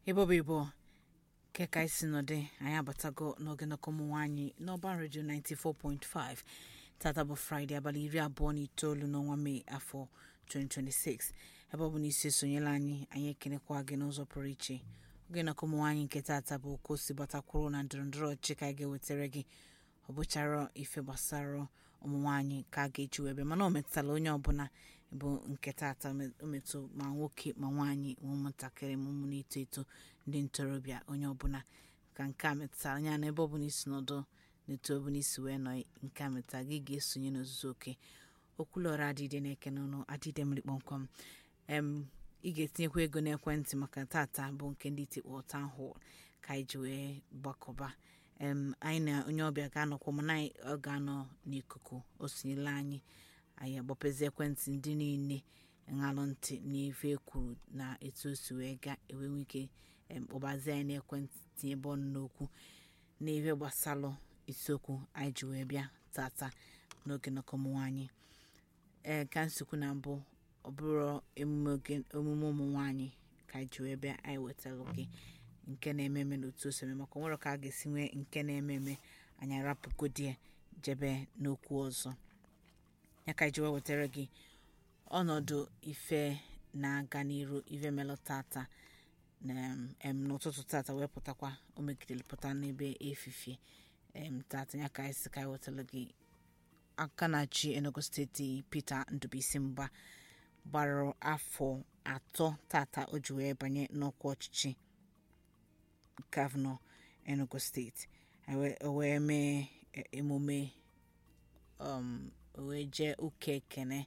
ebobo ibo nke ka isi nọdị anyị abatago n'oge nnọkọ ụmụ nwaanyị n'ọban redio 94.5 tata bụ fraịde abalị iri abụọ na itoolu n'ọnwa mee afọ 2026 ebe ọ bụ na isi esonyela anyị anyị ekenekwa gị n'ụzọ pụrụ iche oge nnọkọ ụmụ nwaanyị nke tata bụ ka o si gbatakwuru na ndọrọndọrọ ọchịchị ka anyị ga-ewetara gị ọ bụchara ife gbasara ụmụ nwaanyị ka a ga-eji wee bịa mana ọ metụtara onye ọbụla bụ nke tata o metụ ma nwoke ma nwaanyị ma ụmụntakịrị ma ụmụ na-eto eto ndị ntorobịa onye ọbụla ka nke a metụtara anya na ebe ọbụla isi nọdụ n'etu ọbụla isi wee nọ nke a metụtara gị ga-esonye n'ozuzu oke okwulọra adịde na-eke n'ọnụ adịde mmiri kpọmkwem em ị ga-etinyekwa ego n'ekwentị maka tata bụ nke ndị tikpọ town hall ka anyị ji wee gbakọba em anyị na onye ọbịa ga-anọkwa mana anyị ọ ga-anọ n'ikuku o sonyela anyị anyị agbapezi ekwentị ndị niile ṅalụ ntị n'ife ekwuru na etu o si wee ga enwenwe ike em, kpọbazie anyị n'ekwentị tinye ebe ọnụ n'okwu n'ife gbasalụ isiokwu anyị ji wee bịa tata n'oge nnọkọ ụmụ nwaanyị ee ka nsikwu na mbụ ọ bụrụ emume oge- emume ụmụ nwaanyị ka anyị ji wee bịa anyị wetara gị nke na-eme eme n'otu o si eme maka o nwere ka a ga-esi nwee nke na-eme eme anyị arapụgodie jebe n'okwu ọzọ ya ka anyị ji wee wetara gị ọnọdụ ife na-aga n'iru ife melụ tata na em n'ụtụtụ tata wee pụtakwa o megidere pụta n'ebe efifie em tata ya ka anyị si ka anyị wetara gị aka na-achị enugu steeti peter ndụbụisi mgba gbara afọ atọ tata o ji wee banye n'ọkwa ọchịchị gọvanọ enugu steeti e wee- o wee mee e- emume um, o wee jee ụka ekene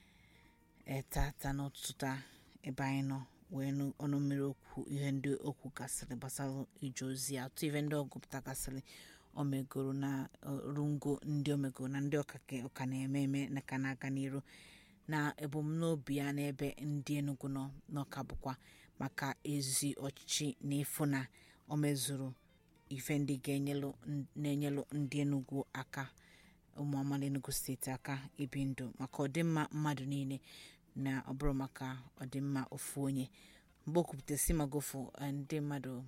e, tata n'ụtụtụ taa ebe anyị nọ wee nụ ọnụ mmiri okwu ihe ndị okwu gasịrị gbasara ije ozi atụ ihe ndị ọgụpụta gasịrị o megoro na rungo ndị omegoro na ndị ọka ka- ọka na-eme eme na ka na-aga n'iru na ebumnobi ya n'ebe ndị Enugu nọ n'ọka bụkwa maka ezi ọchịchị na ịfụ na o mezuru ife ndị ga-enyelụ na-enyelụ ndị Enugu aka ụmụ amaala Enugu steeti aka ibi ndụ maka ọdịmma mmadụ niile na ọ bụrụ maka ọdịmma ofu onye mgbe o kwupụtasị magofu eh, ndị mmadụ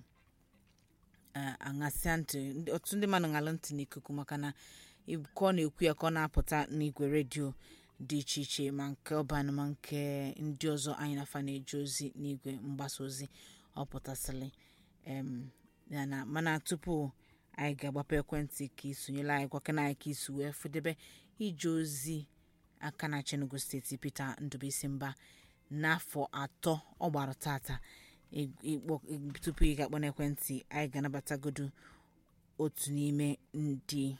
eh, aṅasịa ntị ndị- ọtụtụ ndị mmadụ ṅalụ ntị n'ikuku maka na ib- ka ọ na-ekwu ya ka ọ na-apụta n'igwe redio dị iche iche ma nke ọban ma nke ndị ọzọ anyị na-afa na-eje ozi n'igwe mgbasa ozi ọ pụtasịrị em, ya na mana tupu anyị ga-agbapụ ekwentị ka isonyela anyị gwakena anyị ka isi wee fụdebe ije ozi aka na Enugu steeti Peter Ndụbụisi Mba n'afọ atọ ọ gbara tata ị- ịkpọ- ị- tupu ị ga-akpọ n'ekwentị anyị ga-anabatagodu otu n'ime ndị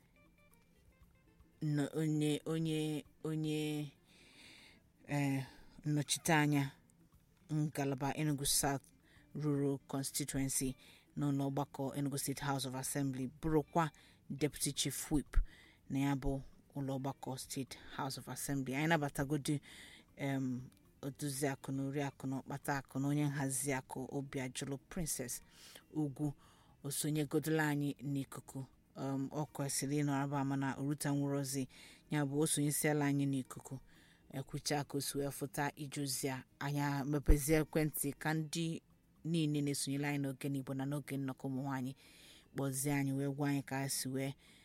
nọ- onye onye onye eh, nnọchiteanya ngalaba Enugu South Rural Constituency n'ụlọ ọgbakọ Enugu State House of Assembly bụrụkwa Deputy Chief Whip na ya bụ ụlọ ọgbakọ State House of Assembly anyị nabatagodi em odozi akụ na oriakụ na ọkpata akụ na onye nhazi akụ obi ajụlụ Princess Ugwu osonyegodola anyị n'ikuku um, ọ kwesịrị ịnọ aba ama na oruta nwụrụ ozi ya bụ osonyesiala anyị n'ikuku ekwucha ka o si wee fụta ije ozi a anya mepezie ekwentị ka ndị niile na-esonyere anyị n'oge n'igbo na n'oge nnọkọ ụmụ nwaanyị kpọzie anyị wee gwa anyị ka anyị si wee